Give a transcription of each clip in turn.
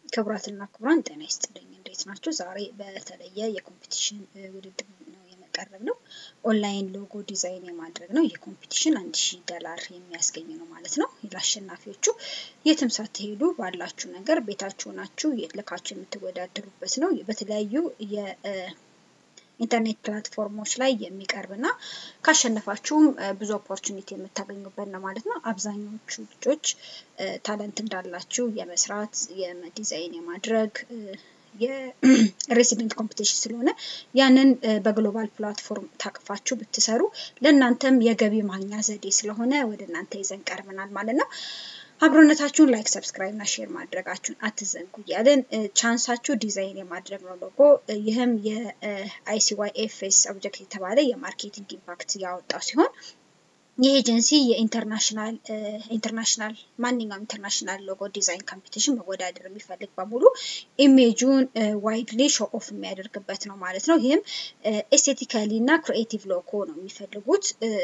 ክቡራትና ክቡራን ጤና ይስጥልኝ። እንዴት ናቸው? ዛሬ በተለየ የኮምፒቲሽን ውድድር ነው የመቀረብ ነው። ኦንላይን ሎጎ ዲዛይን የማድረግ ነው። ይህ ኮምፒቲሽን አንድ ሺህ ዶላር የሚያስገኝ ነው ማለት ነው። ለአሸናፊዎቹ የትም ሳትሄዱ ባላችሁ ነገር ቤታችሁ ናችሁ ልካችሁ የምትወዳደሩበት ነው። በተለያዩ ኢንተርኔት ፕላትፎርሞች ላይ የሚቀርብ እና ካሸነፋችሁም ብዙ ኦፖርቹኒቲ የምታገኙበት ነው ማለት ነው። አብዛኛዎቹ ልጆች ታለንት እንዳላችሁ የመስራት የዲዛይን የማድረግ የሬሲደንት ኮምፒቲሽን ስለሆነ ያንን በግሎባል ፕላትፎርም ታቅፋችሁ ብትሰሩ ለእናንተም የገቢ ማግኛ ዘዴ ስለሆነ ወደ እናንተ ይዘን ቀርበናል ማለት ነው። አብሮነታችሁን ላይክ፣ ሰብስክራይብ እና ሼር ማድረጋችሁን አትዘንጉ እያለን ቻንሳችሁ ዲዛይን የማድረግ ነው ሎጎ። ይህም የአይሲዋይ ኤፍኤስ ኦብጀክት የተባለ የማርኬቲንግ ኢምፓክት ያወጣው ሲሆን ይህ ኤጀንሲ የኢንተርናሽናል ኢንተርናሽናል ማንኛውም ኢንተርናሽናል ሎጎ ዲዛይን ኮምፒቲሽን መወዳደር የሚፈልግ በሙሉ ኢሜጁን ዋይድሊ ሾ ኦፍ የሚያደርግበት ነው ማለት ነው። ይህም ኤስቴቲካሊ እና ክሪኤቲቭ ሎጎ ነው የሚፈልጉት።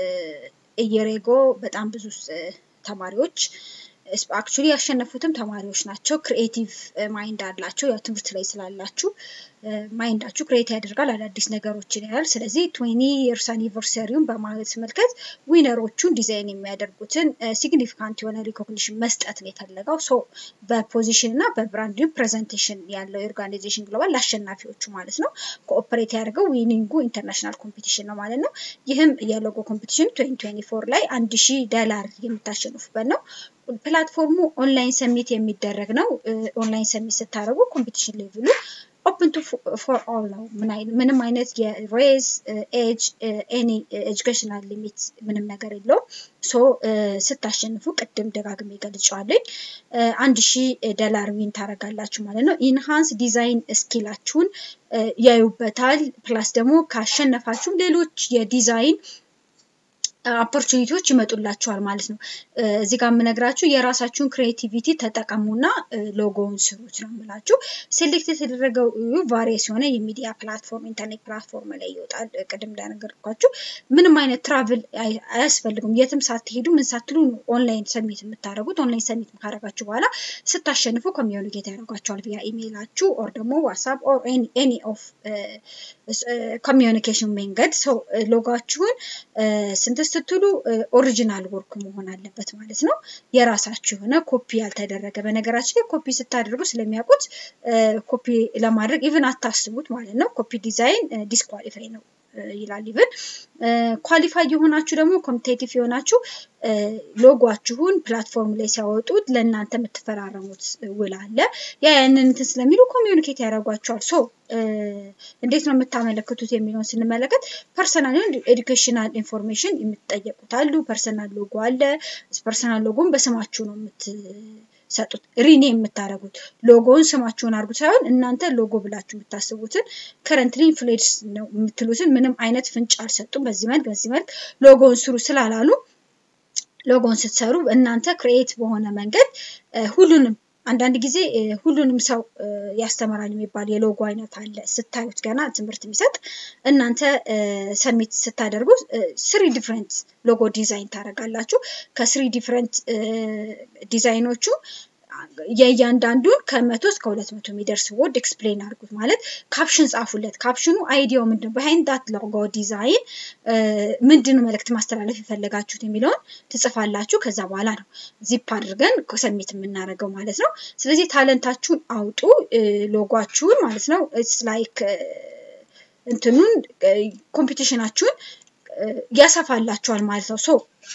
እየሬጎ በጣም ብዙ ተማሪዎች አክቹሊ ያሸነፉትም ተማሪዎች ናቸው። ክሪኤቲቭ ማይንድ አላቸው። ያው ትምህርት ላይ ስላላችሁ ማይንዳችሁ ክሬት ያደርጋል፣ አዳዲስ ነገሮችን ያያል። ስለዚህ ትዌኒ የርስ አኒቨርሰሪውን በማስመልከት ዊነሮቹን ዲዛይን የሚያደርጉትን ሲግኒፊካንት የሆነ ሪኮግኒሽን መስጠት ነው የተፈለገው። ሶ በፖዚሽን እና በብራንድ ፕሬዘንቴሽን ያለው የኦርጋናይዜሽን ግሎባል ለአሸናፊዎቹ ማለት ነው ኮኦፐሬት ያደርገው ዊኒንጉ ኢንተርናሽናል ኮምፒቲሽን ነው ማለት ነው። ይህም የሎጎ ኮምፒቲሽን ትዌንቲ ትዌንቲ ፎር ላይ አንድ ሺህ ዶላር የምታሸንፉበት ነው። ፕላትፎርሙ ኦንላይን ሰሚት የሚደረግ ነው። ኦንላይን ሰሚት ስታደርጉ ኮምፒቲሽን ሌቭሉ ኦፕን ቱ ፎር ኦል ነው። ምንም አይነት የሬዝ ኤጅ ኤኒ ኤጁኬሽናል ሊሚት ምንም ነገር የለውም። ሶ ስታሸንፉ ቅድም ደጋግሜ ገልጫዋለኝ አንድ ሺህ ዶላር ዊን ታደርጋላችሁ ማለት ነው። ኢንሃንስ ዲዛይን ስኪላችሁን ያዩበታል። ፕላስ ደግሞ ካሸነፋችሁም ሌሎች የዲዛይን ኦፖርቹኒቲዎች ይመጡላችኋል ማለት ነው። እዚህ ጋር የምነግራችሁ የራሳችሁን ክሬቲቪቲ ተጠቀሙና ሎጎውን ስሩት ነው የምላችሁ። ሴሌክት የተደረገው ቫሪየስ የሆነ የሚዲያ ፕላትፎርም ኢንተርኔት ፕላትፎርም ላይ ይወጣል። ቅድም እንደነገርኳችሁ ምንም አይነት ትራቭል አያስፈልግም። የትም ሳትሄዱ ምን ሳትሉ ነው ኦንላይን ሰሚት የምታደርጉት። ኦንላይን ሰሚት ካደረጋችሁ በኋላ ስታሸንፉ ኮሚዩኒኬት ያደርጓቸዋል ቪያ ኢሜይላችሁ ኦር ደግሞ ዋትሳፕ ኦር ኤኒ ኦፍ ኮሚዩኒኬሽን መንገድ ሰው ሎጓችሁን ስንት ስትሉ ኦሪጂናል ወርክ መሆን አለበት ማለት ነው። የራሳችሁ የሆነ ኮፒ ያልተደረገ በነገራችን ላይ ኮፒ ስታደርጉ ስለሚያውቁት ኮፒ ለማድረግ ኢቭን አታስቡት ማለት ነው። ኮፒ ዲዛይን ዲስኳሊፋይ ነው ይላል። ኢቭን ኳሊፋይ የሆናችሁ ደግሞ ኮምፒቴቲቭ የሆናችሁ ሎጓችሁን ፕላትፎርም ላይ ሲያወጡት ለእናንተ የምትፈራረሙት ውል አለ። ያ ያንን እንትን ስለሚሉ ኮሚዩኒኬት ያደርጓቸዋል። ሶ እንዴት ነው የምታመለክቱት የሚለውን ስንመለከት ፐርሰናል ኤዱኬሽናል ኢንፎርሜሽን የምትጠየቁት አሉ። ፐርሰናል ሎጎ አለ። ፐርሰናል ሎጎን በስማችሁ ነው የምትሰጡት ሪኔ የምታደርጉት ሎጎውን ስማችሁን አድርጉት ሳይሆን እናንተ ሎጎ ብላችሁ የምታስቡትን ከረንትሊ ኢንፍሉዌንስ ነው የምትሉትን ምንም አይነት ፍንጭ አልሰጡም። በዚህ መልክ በዚህ መልክ ሎጎውን ስሩ ስላላሉ ሎጎን ስትሰሩ እናንተ ክሬኤት በሆነ መንገድ ሁሉንም አንዳንድ ጊዜ ሁሉንም ሰው ያስተምራል የሚባል የሎጎ አይነት አለ። ስታዩት ገና ትምህርት የሚሰጥ እናንተ ሰሚት ስታደርጉ ስሪ ዲፍረንት ሎጎ ዲዛይን ታደርጋላችሁ። ከስሪ ዲፍረንት ዲዛይኖቹ የእያንዳንዱን ከመቶ እስከ ሁለት መቶ የሚደርስ ወርድ ኤክስፕሌን አድርጉት። ማለት ካፕሽን ጻፉለት። ካፕሽኑ አይዲያው ምንድን ነው? በሃይንድ ዳት ሎጎ ዲዛይን ምንድን ነው መልእክት ማስተላለፍ የፈለጋችሁት የሚለውን ትጽፋላችሁ። ከዛ በኋላ ነው ዚፕ አድርገን ሰሚት የምናደርገው ማለት ነው። ስለዚህ ታለንታችሁን አውጡ፣ ሎጓችሁን ማለት ነው። ኢትስ ላይክ እንትኑን ኮምፒቲሽናችሁን ያሰፋላችኋል ማለት ነው። ሶ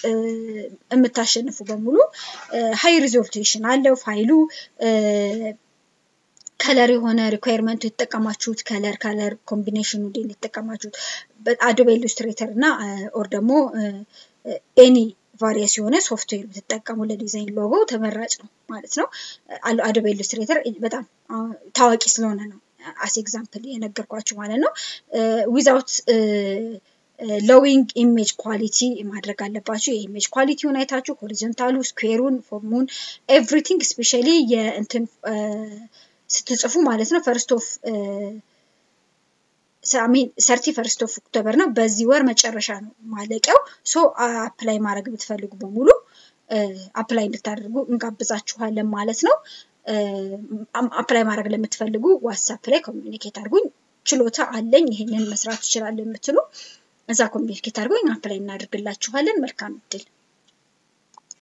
የምታሸንፉ በሙሉ ሀይ ሪዞሉሽን አለው ፋይሉ ከለር የሆነ ሪኳየርመንቱ የተጠቀማችሁት ከለር ከለር ኮምቢኔሽኑ እንዴት የተጠቀማችሁት አዶቤ ኢሉስትሬተር እና ኦር ደግሞ ኤኒ ቫሪየስ የሆነ ሶፍትዌር ብትጠቀሙ ለዲዛይን ሎጎ ተመራጭ ነው ማለት ነው። አዶቤ ኢሉስትሬተር በጣም ታዋቂ ስለሆነ ነው አስ ኤግዛምፕል የነገርኳችሁ ማለት ነው። ዊዛውት ሎዊንግ ኢሜጅ ኳሊቲ ማድረግ አለባችሁ። የኢሜጅ ኳሊቲውን አይታችሁ ሆሪዞንታሉ፣ ስኩዌሩን፣ ፎርሙን ኤቭሪቲንግ ስፔሻሊ የእንትን ስትጽፉ ማለት ነው ፈርስት ኦፍ ሚን ሰርቲ ፈርስት ኦፍ ኦክቶበር ነው። በዚህ ወር መጨረሻ ነው ማለቂያው። ሶ አፕላይ ማድረግ ብትፈልጉ በሙሉ አፕላይ እንድታደርጉ እንጋብዛችኋለን ማለት ነው። አፕላይ ማድረግ ለምትፈልጉ ዋትሳፕ ላይ ኮሚኒኬት አድርጉኝ። ችሎታ አለኝ ይሄንን መስራት እችላለሁ የምትሉ እዛ ኮሚኒኬት አድርጎኝ አፕላይ እናደርግላችኋለን። መልካም እድል